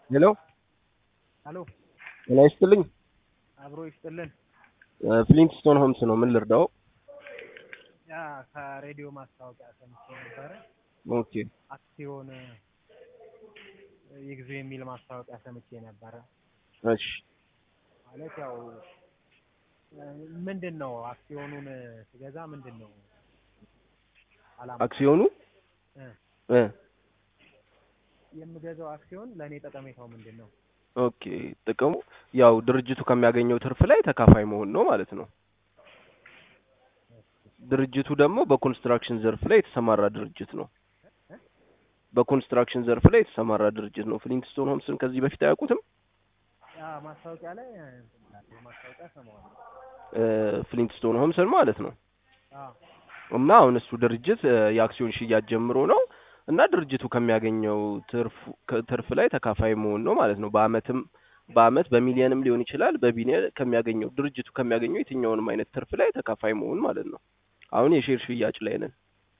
ሄሎ ሄሎ ጤና ይስጥልኝ። አብሮ ይስጥልን። ፍሊንትስቶን ሆምስ ነው። ምን ልርዳው? ያ ከሬዲዮ ማስታወቂያ ሰምቼ ነበረ። ኦኬ አክሲዮን ይግዙ የሚል ማስታወቂያ ሰምቼ ነበረ። እሺ ማለት ያው ምንድን ነው አክሲዮኑን ስገዛ ምንድን ነው አላማ? አክሲዮኑ እ እ የምገዛው አክሲዮን ለእኔ ጠቀሜታው ምንድን ነው? ኦኬ ጥቅሙ ያው ድርጅቱ ከሚያገኘው ትርፍ ላይ ተካፋይ መሆን ነው ማለት ነው። ድርጅቱ ደግሞ በኮንስትራክሽን ዘርፍ ላይ የተሰማራ ድርጅት ነው። በኮንስትራክሽን ዘርፍ ላይ የተሰማራ ድርጅት ነው። ፍሊንትስቶን ሆምስን ከዚህ በፊት አያውቁትም? ያ ማስታወቂያ ላይ እንትን ይላል፣ ማስታወቂያ ሰማዋለሁ። እ ፍሊንትስቶን ሆምስን ማለት ነው። አዎ እና አሁን እሱ ድርጅት እ የአክሲዮን ሽያጭ ጀምሮ ነው እና ድርጅቱ ከሚያገኘው ትርፍ ትርፍ ላይ ተካፋይ መሆን ነው ማለት ነው። በአመትም በአመት በሚሊየንም ሊሆን ይችላል። በቢሊየን ከሚያገኘው ድርጅቱ ከሚያገኘው የትኛውንም አይነት ትርፍ ላይ ተካፋይ መሆን ማለት ነው። አሁን የሼር ሽያጭ ላይ ነን።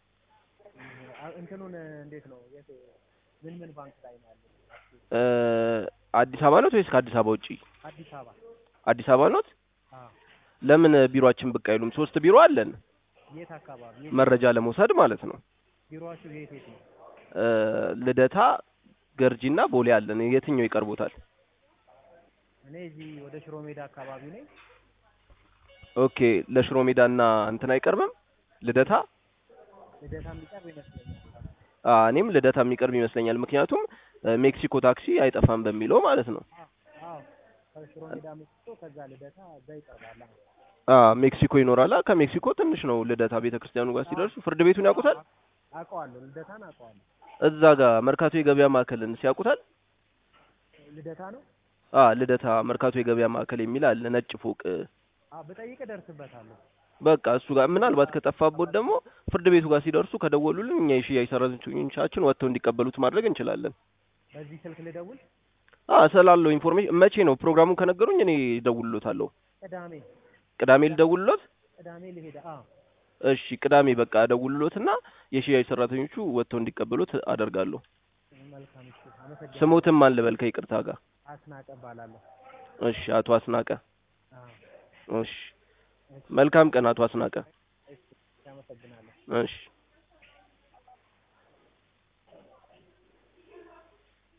አ- እንትኑን እንዴት ነው የት ምን ምን ባንክ ላይ ነው ያለው? እ አዲስ አበባ ኖት ወይስ ከአዲስ አበባ ውጪ? አዲስ አበባ። አዲስ አበባ ኖት? አዎ ለምን ቢሮአችን ብቅ አይሉም? ሶስት ቢሮ አለን። የት አካባቢ? የት መረጃ ለመውሰድ ማለት ነው። ቢሮአችሁ የት የት ነው? እ ልደታ፣ ገርጂና ቦሌ አለን። የትኛው ይቀርቦታል? እኔ እዚህ ወደ ሽሮ ሜዳ አካባቢ ነኝ። ኦኬ ለሽሮ ሜዳና እንትን አይቀርብም? ልደታ ልደታ የሚቀርብ ይመስለኛል። አ እኔም ልደታ የሚቀርብ ይመስለኛል። ምክንያቱም እ ሜክሲኮ ታክሲ አይጠፋም በሚለው ማለት ነው። አዎ ከሽሮ ሜዳ መጥቶ ከዛ ልደታ እዛ ይቀርባል። አዎ። አ ሜክሲኮ ይኖራል። አ ከሜክሲኮ ትንሽ ነው ልደታ ቤተክርስቲያኑ ጋር ሲደርሱ ፍርድ ቤቱን ያውቁታል? አውቀዋለሁ፣ ልደታን አውቀዋለሁ። እዛ ጋር መርካቶ የገበያ ማዕከልን ሲያውቁታል? ልደታ ነው? አ ልደታ መርካቶ የገበያ ማዕከል የሚል አለ ነጭ ፎቅ። አዎ ብጠይቅ እደርስበታለሁ። በቃ እሱ ጋር ምናልባት ከጠፋቦት ደግሞ ፍርድ ቤቱ ጋር ሲደርሱ ከደወሉልን እኛ የሽያጭ ሰራተኞቻችን ወጥተው እንዲቀበሉት ማድረግ እንችላለን። በዚህ ስልክ ልደውል? አ ስላለው ኢንፎርሜሽን መቼ ነው ፕሮግራሙን ከነገሩኝ እኔ እደውልሎታለሁ። ቅዳሜ ቅዳሜ ልደውልሎት? ቅዳሜ ልሄድ። አዎ እሺ ቅዳሜ በቃ እደውልሎትና የሽያጭ ሰራተኞቹ ወጥተው እንዲቀበሉት አደርጋለሁ። መልካም። እሺ አመሰግናለሁ። ስሞትም ማን ልበል ከይቅርታ ጋር? አስናቀ እባላለሁ። እሺ አቶ አስናቀ። አዎ እሺ መልካም ቀን አቶ አስናቀ። እሺ አመሰግናለሁ። እሺ